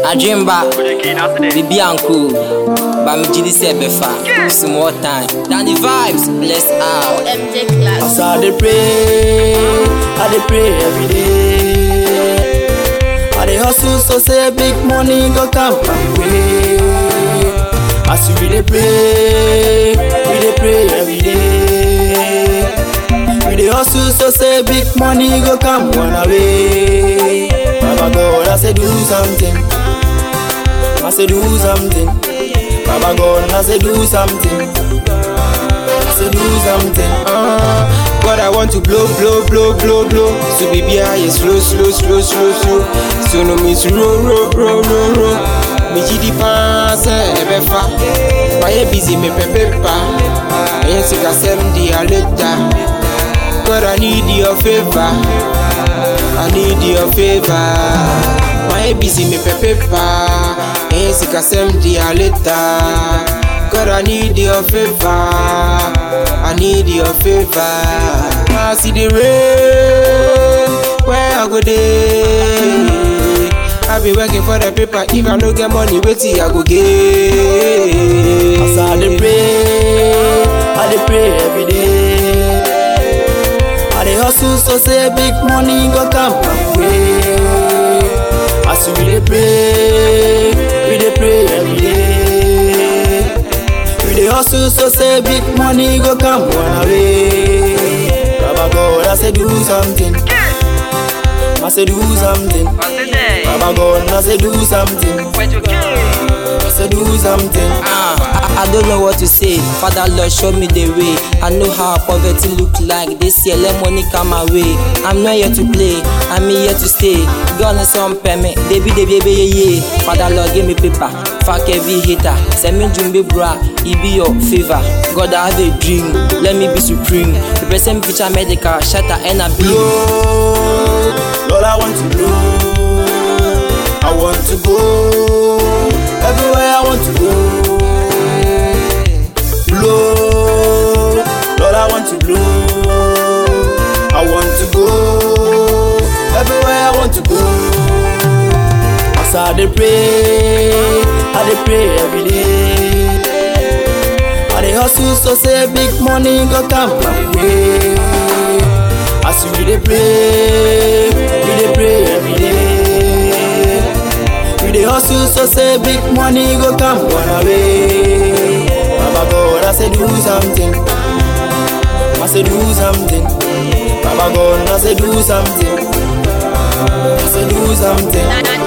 Adwemba, Bibi Uncle, Bamijidi Sebefa, some more time. Danny vibes, bless out. MJ class. As I dey pray, I dey pray every day. I dey hustle so say big money go come my way. As we dey pray, we dey pray every day. We dey hustle so say big money go come one way. Baba God, I say do something. I say do something. Baba God, I say do something. I say do something. Uh, God, I want to blow, blow, blow, blow, blow. So baby, I is slow, slow, slow, slow, slow. So no means roll, roll, roll, roll, roll. Me gidi pass, ebe fa. Why busy me pepe pa? Ayen si kasem di aleta. God, I need your favor. I need your favor. Why busy me pepe pa? Ayen si kasem di aleta. God, I need your favor. I need your favor. I see the rain. Where I go day? I be working for the paper. If I don't get money, wait till I go get. As I dey pray, I dey pray every day. I dey hustle so say big money go come my way. As we dey pray, we dey pray every day. We dey hustle so say big money go come one way. Baba God, I say do something. I say do something. Baba God, I say do something. I say do something. Ah, I, I don't know what to say. Father Lord, show me the way. I know how poverty look like. This year, let money come my way. I'm not here to play. I'm here to stay. God has some permit. Baby, baby, baby, yeah, yeah. Father Lord, give me paper. Fuck every hater. Send me jumbi bra. It be your favor. God, I have a dream. Let me be supreme. The present picture medical. Shatter and a beam. blow. Lord, I want to blow. I want to go everywhere I want to go. Blow. Lord, I want to blow. I want to go everywhere I want to go. As I dey pray, I dey pray every day. I dey hustle so say big money go come my way. As we dey pray, we dey pray every day. We dey hustle so say big money go come one way. Baba God, I say do something. I say do something. Baba God, I say do something. I say do something.